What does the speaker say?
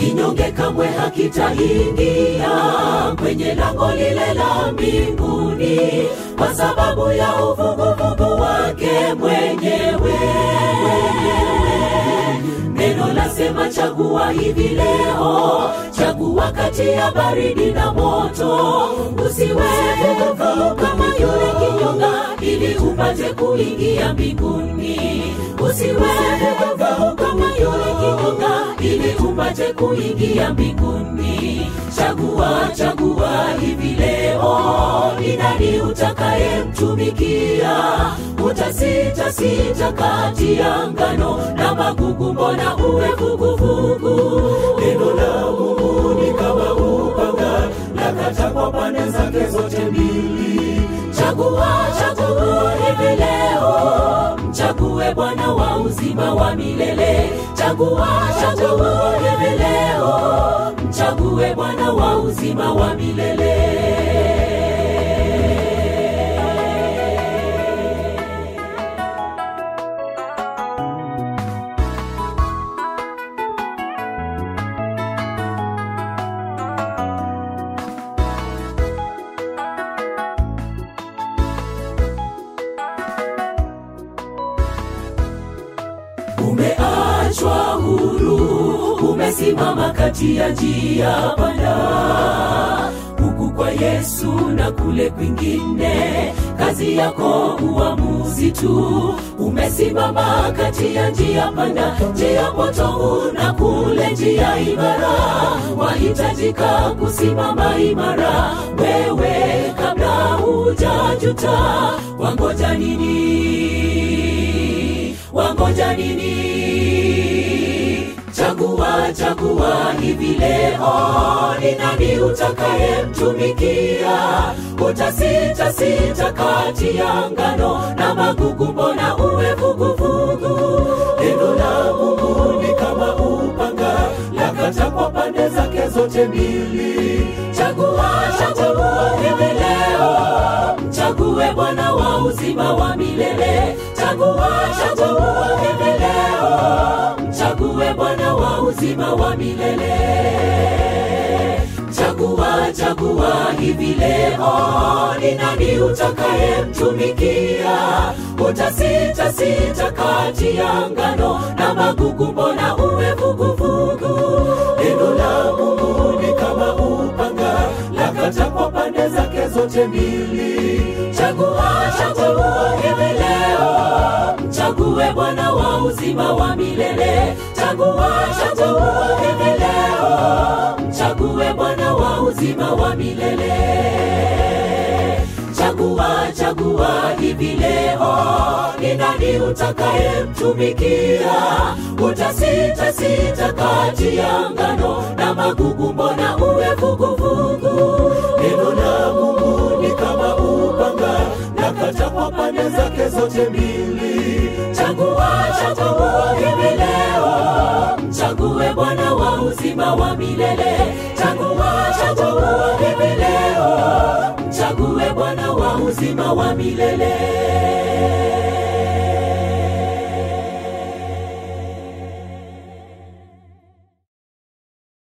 kinyonge kamwe hakitaingia kwenye lango lile la mbinguni kwa sababu ya uvuguvugu wake mwenyewe neno lasema chagua hivi leo chagua kati ya baridi na moto usiwe vuguvugu kama yule kinyonga ili upate kuingia mbinguni usiwe vuguvugu kama yule kinyonga ili upate kuingia mbinguni chagua chagua hivi leo ni nani utakayemtumikia utasita sita kati ya ngano na magugu mbona uwe vuguvugu neno la mungu ni kama upanga lakata kwa pande zake zote mbili chagua chagua hivi leo mchague bwana wa uzima wa milele chagua chagua hivi leo mchague bwana wa uzima wa milele umeachwa huru umesimama kati ya njia panda huku kwa yesu na kule kwingine kazi yako uamuzi tu umesimama kati ya njia panda njia potovu na kule njia imara wahitajika kusimama imara wewe kabla hujajuta wangoja nini wangoja nini chagua chagua hivi leo ni nani utakayemtumikia utasita sita kati ya ngano na magugu mbona uwe vuguvugu neno la mungu ni kama upanga lakata kwa pande zake zote mbili chagua chagua hivi leo mchague bwana wa uzima wa milele chagua chagua hivi leo mchague bwana wa uzima wa milele chagua chagua hivi leo ni nani utakayemtumikia utasita sita kati ya ngano na magugu mbona uwe vuguvugu neno la mungu ni kama upanga lakata kwa pande zake zote mbili chagua chagua hivi leo mchague bwana wa uzima wa milele chagua chagua hivi leo mchague bwana wa uzima wa milele chagua chagua hivi leo ni nani utakayemtumikia utasita sita kati ya ngano na magugu mbona uwe vuguvugu neno la mungu ni kama upanga lakata kwa pande zake zote mbili chagua chagua hivi leo mchague bwana wa uzima wa milele chagua chagua hivi leo mchague bwana wa uzima wa milele